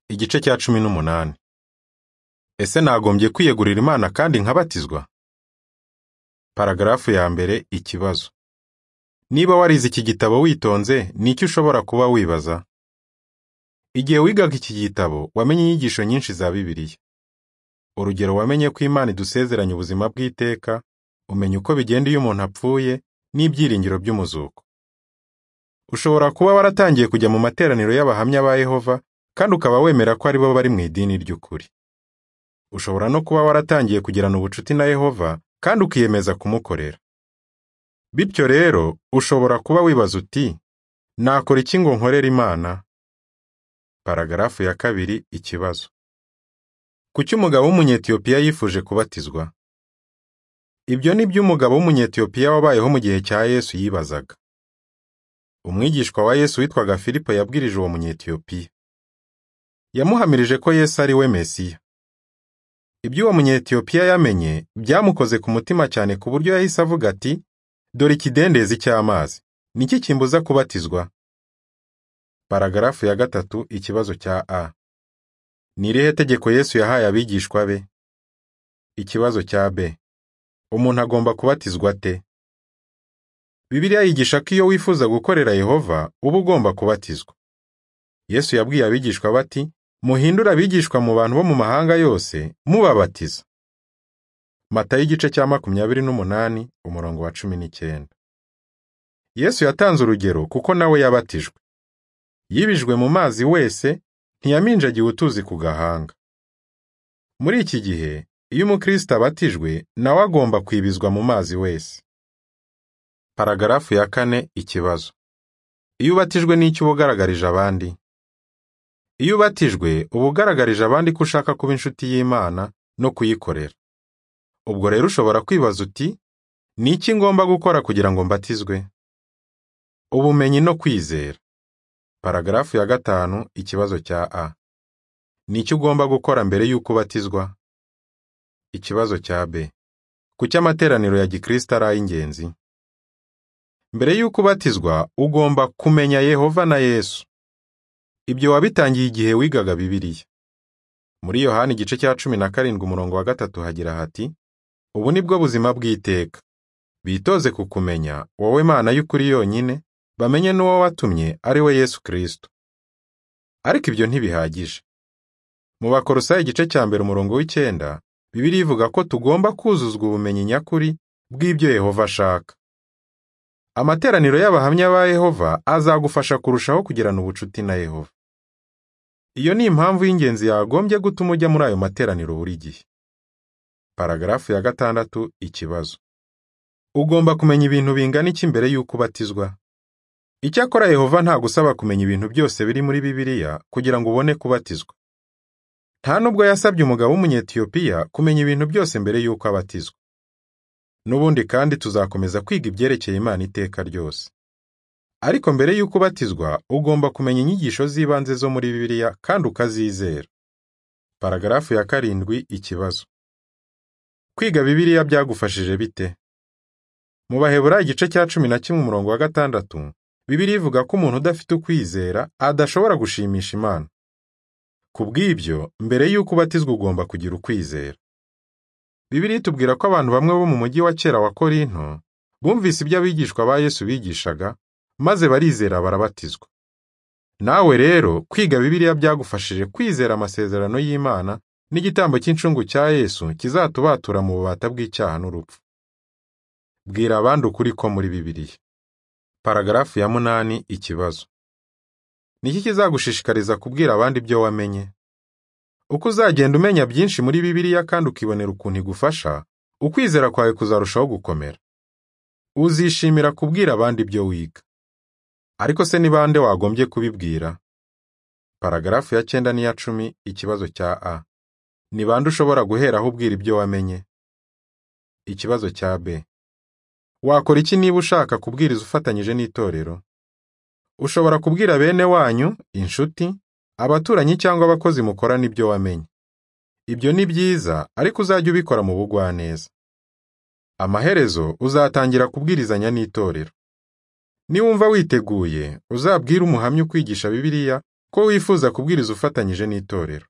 Igice cya cumi n'umunani. Ese nagombye kwiyegurira Imana kandi nkabatizwa? Paragarafu ya mbere Ikibazo. Niba warize iki gitabo witonze, ni iki ushobora kuba wibaza? Igihe wigaga iki gitabo, wamenye inyigisho nyinshi za Bibiliya. Urugero, wamenye ko Imana idusezeranya ubuzima bw'iteka, umenya uko bigenda iyo umuntu apfuye, n'ibyiringiro by'umuzuko. Ushobora kuba waratangiye kujya mu materaniro y'abahamya ba Yehova, kandi ukaba wemera ko ari bo bari mu idini ry'ukuri. Ushobora no kuba waratangiye kugirana ubucuti na Yehova, kandi ukiyemeza kumukorera. Bityo rero, ushobora kuba wibaza uti, nakora iki ngo nkorere Imana? Paragarafu ya kabiri Ikibazo. Kuki umugabo w'Umunyetiyopiya yifuje kubatizwa? Ibyo ni byo umugabo w'Umunyetiyopiya wabayeho mu gihe cya Yesu yibazaga. Umwigishwa wa Yesu witwaga Filipo yabwirije uwo Munyetiyopiya. Yamuhamirije ko Yesu ari we Mesiya. Ibyo uwo Munyetiyopiya yamenye byamukoze ku mutima cyane ku buryo yahise avuga ati, dore ikidendezi cy'amazi, ni iki kimbuza kubatizwa? Paragarafu ya gatatu Ikibazo cya A. Ni irihe tegeko Yesu yahaye abigishwa be? Ikibazo cya B. Umuntu agomba kubatizwa ate? Bibiliya yigisha ko iyo wifuza gukorera Yehova, uba ugomba kubatizwa. Yesu yabwiye abigishwa bati, muhindure abigishwa mu bantu bo mu mahanga yose, mubabatiza. Matayo igice cya makumyabiri n'umunani, umurongo wa cumi n'icyenda. Yesu yatanze urugero kuko nawe yabatijwe. Yibijwe mu mazi wese, ntiyaminjagiwe utuzi ku gahanga. Muri iki gihe, iyo umukristo abatijwe, nawe agomba kwibizwa mu mazi wese. Paragarafu ya kane Ikibazo. Iyo ubatijwe n'icyo uba ugaragarije abandi? Iyo ubatijwe, uba ugaragarije abandi ko ushaka kuba inshuti y'Imana no kuyikorera. Ubwo rero ushobora kwibaza uti, ni iki ngomba gukora kugira ngo mbatizwe? Ubumenyi no kwizera. Paragarafu ya gatanu Ikibazo cya A. Ni iki ugomba gukora mbere y'uko ubatizwa? Ikibazo cya B. Kuki amateraniro ya Gikristo ari ay'ingenzi? Mbere y'uko ubatizwa, ugomba kumenya Yehova na Yesu. Ibyo wabitangiye igihe wigaga Bibiliya. Muri Yohana igice cya cumi na karindwi umurongo wa gatatu hagira hati, ubu ni bwo buzima bw'iteka. Bitoze kukumenya, wowe Mana y'ukuri yonyine, bamenye n'uwo watumye ari we Yesu Kristo. Ariko ibyo ntibihagije. Mu Bakolosayi igice cya mbere umurongo w'icyenda, Bibiliya ivuga ko tugomba kuzuzwa ubumenyi nyakuri bw'ibyo Yehova ashaka. Amateraniro y'abahamya ba Yehova azagufasha kurushaho kugirana ubucuti na Yehova. Iyo ni impamvu y'ingenzi yagombye gutuma ujya muri ayo materaniro buri gihe. Paragarafu ya gatandatu Ikibazo. Ugomba kumenya ibintu bingana iki mbere y'uko ubatizwa? Icyakora Yehova ntagusaba kumenya ibintu byose biri muri Bibiliya kugira ngo ubone kubatizwa. Nta nubwo yasabye umugabo w'Umunyetiyopiya kumenya ibintu byose mbere y'uko abatizwa. N'ubundi kandi tuzakomeza kwiga ibyerekeye Imana iteka ryose. Ariko mbere y'uko ubatizwa, ugomba kumenya inyigisho z'ibanze zo muri Bibiliya kandi ukazizera. Paragarafu ya karindwi Ikibazo. Kwiga Bibiliya byagufashije bite? Mu Baheburayo igice cya cumi na kimwe umurongo wa gatandatu, Bibiliya ivuga ko umuntu udafite ukwizera adashobora gushimisha Imana. Ku bw'ibyo, mbere y'uko ubatizwa ugomba kugira ukwizera. Bibiliya itubwira ko abantu bamwe bo mu mujyi wa kera wa Korinto bumvise ibyo abigishwa ba Yesu bigishaga, maze barizera barabatizwa. Nawe rero, kwiga Bibiliya byagufashije kwizera amasezerano y'Imana n'igitambo cy'incungu cya Yesu kizatubatura mu bubata bw'icyaha n'urupfu. Bwira abandi ukuri ko muri Bibiliya. Paragarafu ya munani Ikibazo. Ni iki kizagushishikariza kubwira abandi ibyo wamenye? Uko uzagenda umenya byinshi muri Bibiliya kandi ukibonera ukuntu igufasha, ukwizera kwawe kuzarushaho gukomera. Uzishimira kubwira abandi ibyo wiga. Ariko se ni bande wagombye kubibwira? Paragarafu ya cyenda n'iya cumi Ikibazo cya A. Ni bande ushobora guheraho ubwira ibyo wamenye? Ikibazo cya B. Wakora iki niba ushaka kubwiriza ufatanyije n'itorero? Ushobora kubwira bene wanyu, inshuti, abaturanyi cyangwa abakozi mukorana ibyo wamenye. Ibyo ni byiza, ariko uzajye ubikora mu bugwaneza. Amaherezo uzatangira kubwirizanya n'itorero. Niwumva witeguye, uzabwire umuhamya ukwigisha Bibiliya ko wifuza kubwiriza ufatanyije n'itorero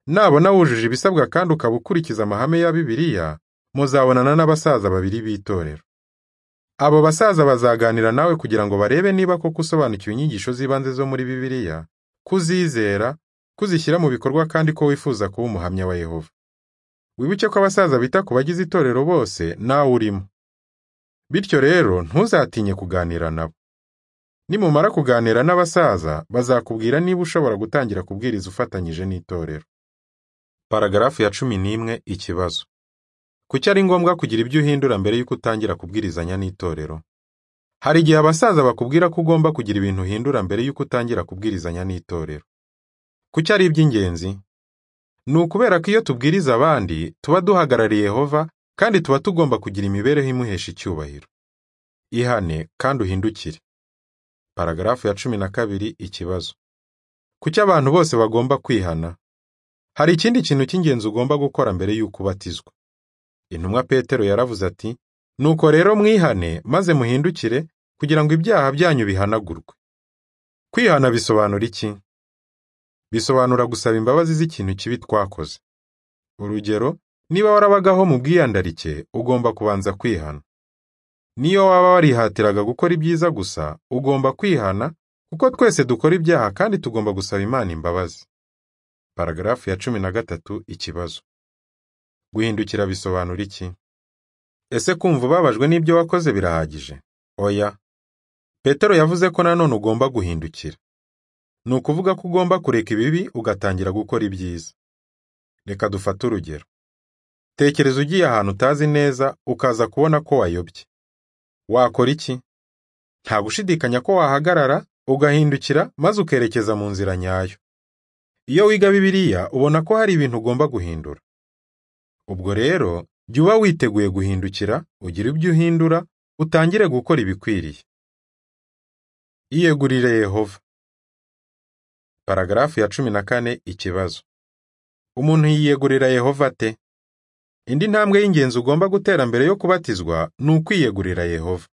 nabona wujuje ibisabwa kandi ukaba ukurikiza amahame ya bibiliya muzabonana n'abasaza babiri b'itorero abo basaza bazaganira nawe kugira ngo barebe niba koko usobanukiwe inyigisho z'ibanze zo muri bibiliya kuzizera kuzishyira mu bikorwa kandi ko wifuza kuba umuhamya wa yehova wibuke ko abasaza bita ku bagize itorero bose nawe urimo bityo rero ntuzatinye kuganira nabo nimumara kuganira n'abasaza bazakubwira niba ushobora gutangira kubwiriza ufatanyije n'itorero paragarafu ya cumi n'imwe ikibazo kuki ari ngombwa kugira ibyo uhindura mbere y'uko utangira kubwirizanya n'itorero hari igihe abasaza bakubwira ko ugomba kugira ibintu uhindura mbere y'uko utangira kubwirizanya n'itorero kuki ari iby'ingenzi ni ukubera ko iyo tubwiriza abandi tuba duhagarariye yehova kandi tuba tugomba kugira imibereho imuhesha icyubahiro ihane kandi uhindukire paragarafu ya cumi na kabiri ikibazo kuki abantu bose bagomba kwihana hari ikindi kintu cy'ingenzi ugomba gukora mbere y'uko ubatizwa intumwa petero yaravuze ati nuko rero mwihane maze muhindukire kugira ngo ibyaha byanyu bihanagurwe kwihana bisobanura iki bisobanura gusaba imbabazi z'ikintu kibi twakoze urugero niba warabagaho mu bwiyandarike ugomba kubanza kwihana niyo waba warihatiraga gukora ibyiza gusa ugomba kwihana kuko twese dukora ibyaha kandi tugomba gusaba imana imbabazi paragarafu ya cumi na gatatu ikibazo guhindukira bisobanura iki ese kumva ubabajwe n'ibyo wakoze birahagije oya petero yavuze ko nanone ugomba guhindukira ni ukuvuga ko ugomba kureka ibibi ugatangira gukora ibyiza reka dufate urugero tekereza ugiye ahantu utazi neza ukaza kubona ko wayobye wakora iki nta gushidikanya ko wahagarara ugahindukira maze ukerekeza mu nzira nyayo iyo wiga bibiliya ubona ko hari ibintu ugomba guhindura ubwo rero jya uba witeguye guhindukira ugira ibyo uhindura utangire gukora ibikwiriye iyegurire yehova paragarafu ya cumi na kane ikibazo umuntu yiyegurira yehova ate indi ntambwe y'ingenzi ugomba gutera mbere yo kubatizwa ni ukwiyegurira yehova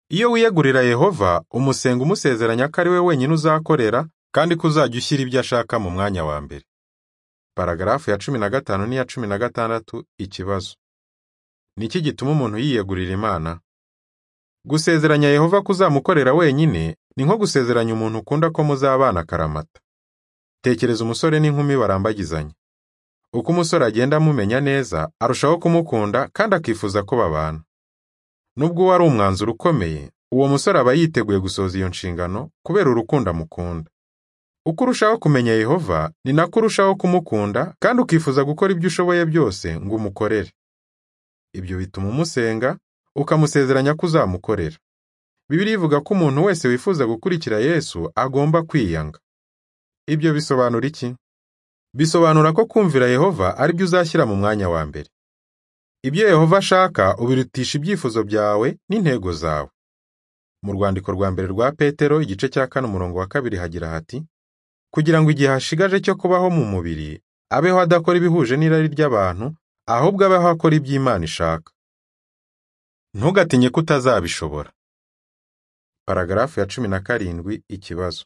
iyo wiyegurira yehova umusenga umusezeranya ko ari we wenyine uzakorera kandi ko uzajya ushyira ibyo ashaka mu mwanya wa mbere paragarafu ya cumi na gatanu n'iya cumi na gatandatu ikibazo ni iki gituma umuntu yiyegurira imana gusezeranya yehova ko uzamukorera wenyine ni nko gusezeranya umuntu ukunda ko muzabana akaramata tekereza umusore n'inkumi barambagizanya uko umusore agenda amumenya neza arushaho kumukunda kandi akifuza ko babana nubwo uwo ari umwanzuro ukomeye uwo musore aba yiteguye gusohoza iyo nshingano kubera urukundo amukunda uko urushaho kumenya yehova ni nako urushaho kumukunda kandi ukifuza gukora ibyo ushoboye byose ngo umukorere ibyo bituma umusenga ukamusezeranya ko uzamukorera bibiri ivuga ko umuntu wese wifuza gukurikira yesu agomba kwiyanga ibyo bisobanura iki bisobanura ko kumvira yehova ari byo uzashyira mu mwanya wa mbere ibyo yehova ashaka ubirutisha ibyifuzo byawe n'intego zawe mu rwandiko rwa mbere rwa petero igice cya kane umurongo wa kabiri hagira hati kugira ngo igihe hashigaje cyo kubaho mu mubiri abeho adakora ibihuje n'irari ry'abantu ahubwo abeho akora ibyo Imana ishaka ntugatinye ko utazabishobora paragarafu ya cumi na karindwi ikibazo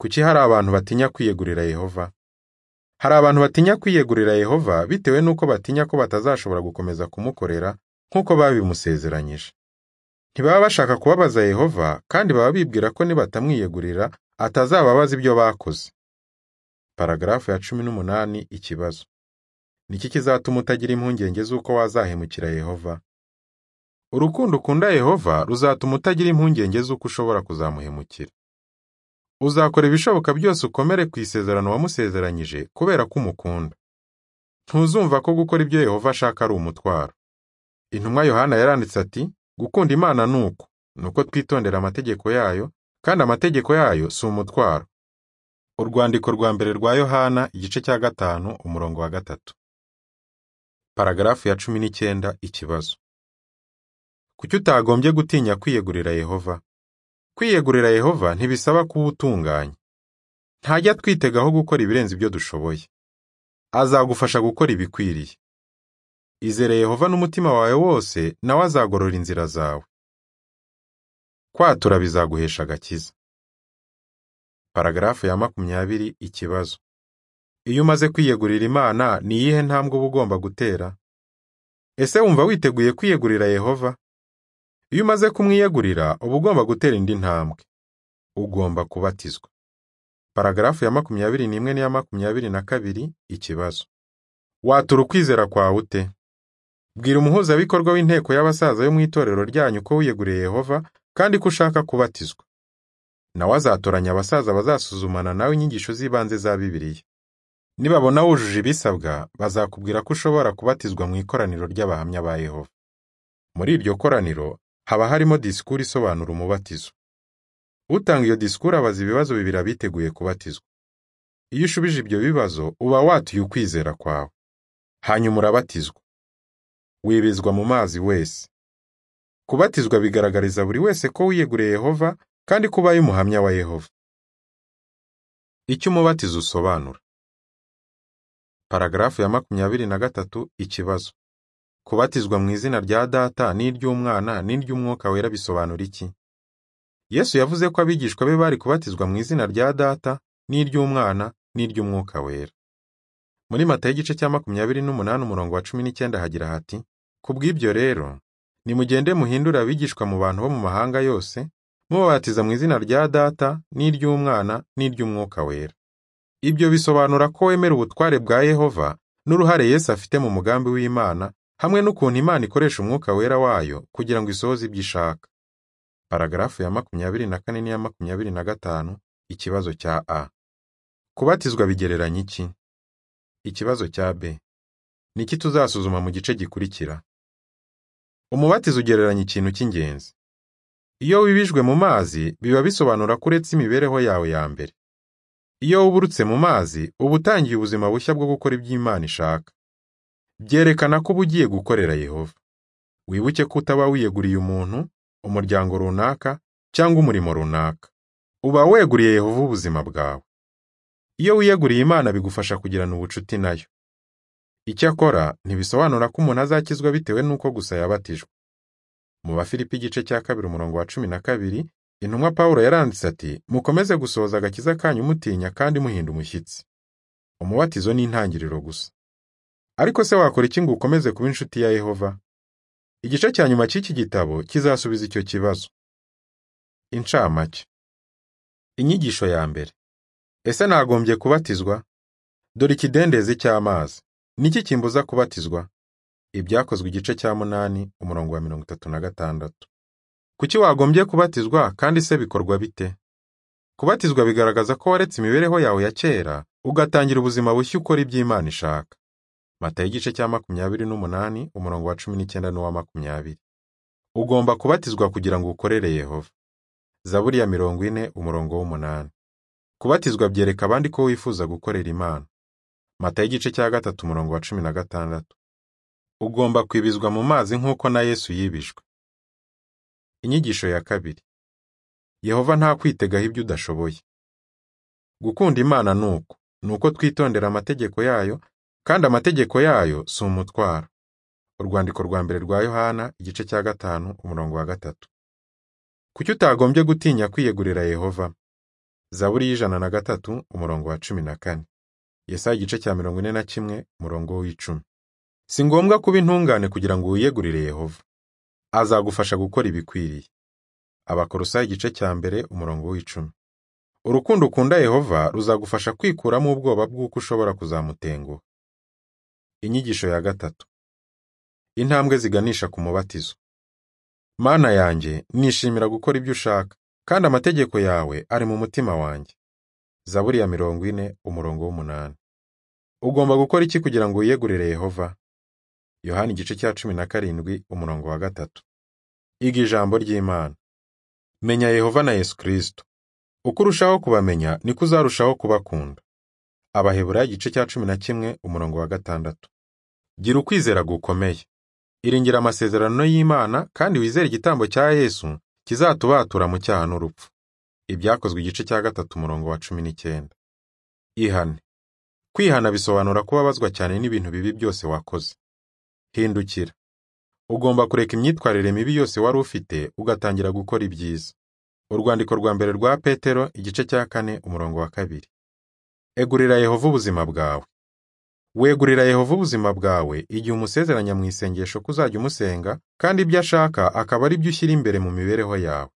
kuki hari abantu batinya kwiyegurira yehova hari abantu batinya kwiyegurira yehova bitewe n'uko batinya ko batazashobora gukomeza kumukorera nk'uko babimusezeranyije ntibaba bashaka kubabaza yehova kandi baba bibwira ko nibatamwiyegurira atazababaza ibyo bakoze paragarafu ya cumi n'umunani ikibazo niki kizatuma utagira impungenge z'uko wazahemukira yehova urukundo ukunda yehova ruzatuma utagira impungenge z'uko ushobora kuzamuhemukira uzakora ibishoboka byose ukomere ku isezerano wamusezeranyije kubera ko umukunda ntuzumva ko gukora ibyo yehova ashaka ari umutwaro intumwa yohana yaranditse ati gukunda imana ni uku ni uko twitondera amategeko yayo kandi amategeko yayo si umutwaro urwandiko rwa mbere rwa yohana igice cya gatanu umurongo wa gatatu paragarafu ya cumi n'icyenda ikibazo kuki utagombye gutinya kwiyegurira yehova kwiyegurira yehova ntibisaba kuba utunganye ntajya twitegaho gukora ibirenze ibyo dushoboye azagufasha gukora ibikwiriye izere yehova n'umutima wawe wose nawe azagorora inzira zawe kwatura bizaguhesha agakiza paragarafu ya makumyabiri ikibazo iyo umaze kwiyegurira imana ni iyihe ntambwe uba ugomba gutera ese wumva witeguye kwiyegurira yehova iyo umaze kumwiyegurira uba ugomba gutera indi ntambwe ugomba kubatizwa paragarafu ya makumyabiri n'imwe n'iya makumyabiri na kabiri ikibazo watura ukwizera kwawe ute bwira umuhuzabikorwa w'inteko y'abasaza yo mu itorero ryanyu ko wiyeguriye yehova kandi ko ushaka kubatizwa nawe azatoranya abasaza bazasuzumana nawe inyigisho z'ibanze za bibiliya nibabona wujuje ibisabwa bazakubwira ko ushobora kubatizwa mu ikoraniro ry'abahamya ba yehova muri iryo koraniro haba harimo disikuru isobanura umubatizo utanga iyo disikuru abaza ibibazo bibiri abiteguye kubatizwa iyo ushubije ibyo bibazo uba watuye ukwizera kwawe hanyuma urabatizwa wibizwa mu mazi wese kubatizwa bigaragariza buri wese ko wiyeguriye yehova kandi ko ubaye umuhamya wa yehova icyo umubatizo usobanura paragarafu ya makumyabiri na gatatu ikibazo kubatizwa mu izina rya data n'iry'umwana n'iry'umwuka wera bisobanura iki yesu yavuze ko abigishwa be bari kubatizwa mu izina rya data n'iry'umwana n'iry'umwuka wera muri mata y'igice cya makumyabiri n'umunani umurongo wa cumi n'icyenda hagira hati ku bw'ibyo rero nimugende muhindure abigishwa mu bantu bo mu mahanga yose mubabatiza mu izina rya data n'iry'umwana n'iry'umwuka wera ibyo bisobanura ko wemera ubutware bwa yehova n'uruhare yesu afite mu mugambi w'imana hamwe n'ukuntu imana ikoresha umwuka wera wayo kugira ngo isohoze ibyo ishaka paragarafu ya makumyabiri na kane n'iya makumyabiri na gatanu ikibazo cya a kubatizwa bigereranya iki ikibazo cya b niki tuzasuzuma mu gice gikurikira umubatizo ugereranya ikintu cy'ingenzi iyo wibijwe mu mazi biba bisobanura ko uretse imibereho yawe ya mbere iyo wuburutse mu mazi uba utangiye ubuzima bushya bwo gukora ibyo Imana ishaka byerekana ko uba ugiye gukorera yehova wibuke ko utaba wiyeguriye umuntu umuryango runaka cyangwa umurimo runaka uba weguriye yehova ubuzima bwawe iyo wiyeguriye imana bigufasha kugirana ubucuti nayo icyakora ntibisobanura ko umuntu azakizwa bitewe n'uko gusa yabatijwe mu bafilipi igice cya kabiri umurongo wa cumi na kabiri intumwa pawulo yaranditse ati mukomeze gusohoza agakiza kanyu mutinya kandi muhinda umushyitsi umubatizo ni intangiriro gusa ariko se wakora iki ngo ukomeze kuba inshuti ya yehova igice cya nyuma cy'iki gitabo kizasubiza icyo kibazo incamake inyigisho ya mbere ese nagombye kubatizwa dore ikidendezi cy'amazi niki kimbuza kubatizwa ibyakozwe igice cya munani umurongo wa mirongo itatu na gatandatu kuki wagombye kubatizwa kandi se bikorwa bite kubatizwa bigaragaza ko waretse imibereho yawe ya kera ugatangira ubuzima bushya ukora iby'imana ishaka mata y'igice cya makumyabiri n'umunani umurongo wa cumi n'icyenda n'uwa makumyabiri ugomba kubatizwa kugira ngo ukorere yehova zaburi ya mirongo ine umurongo w'umunani kubatizwa byereka abandi ko wifuza gukorera imana mata y'igice cya gatatu umurongo wa cumi na gatandatu ugomba kwibizwa mu mazi nk'uko na yesu yibijwe inyigisho ya kabiri yehova nta kwitegaho ibyo udashoboye gukunda imana ni uko ni uko twitondera amategeko yayo kandi amategeko yayo si umutwaro urwandiko rwa mbere rwa yohana igice cya gatanu umurongo wa gatatu kuki utagombye gutinya kwiyegurira yehova zaburi y'ijana na gatatu umurongo wa cumi na kane yesaya igice cya mirongo ine na kimwe umurongo w'icumi si ngombwa kuba intungane kugira ngo wiyegurire yehova azagufasha gukora ibikwiriye abakorosa igice cya mbere umurongo w'icumi urukundo ukunda yehova ruzagufasha kwikuramo ubwoba bw'uko ushobora kuzamutenguha inyigisho ya gatatu intambwe ziganisha ku mubatizo mana yanjye nishimira gukora ibyo ushaka kandi amategeko yawe ari mu mutima wanjye zaburi ya mirongo ine umurongo w'umunani ugomba gukora iki kugira ngo wiyegurire yehova yohani igice cya cumi na karindwi umurongo wa gatatu iga ijambo ry'imana menya yehova na yesu kirisito uko urushaho kubamenya niko uzarushaho kubakunda abahebura igice cya cumi na kimwe umurongo wa gatandatu gira ukwizera gukomeye iringira amasezerano y'imana kandi wizere igitambo cya yesu kizatubatura mu cyaha n'urupfu ibyakozwe igice cya gatatu umurongo wa cumi n'icyenda ihane kwihana bisobanura kubabazwa cyane n'ibintu bibi byose wakoze hindukira ugomba kureka imyitwarire mibi yose wari ufite ugatangira gukora ibyiza Urwandiko rwa mbere rwa Petero igice cya kane umurongo wa kabiri. Egurira Yehova ubuzima bwawe. Wegurira Yehova ubuzima bwawe igihe umusezeranya mu isengesho ko uzajya umusenga kandi ibyo ashaka akaba ari byo ushyira imbere mu mibereho yawe.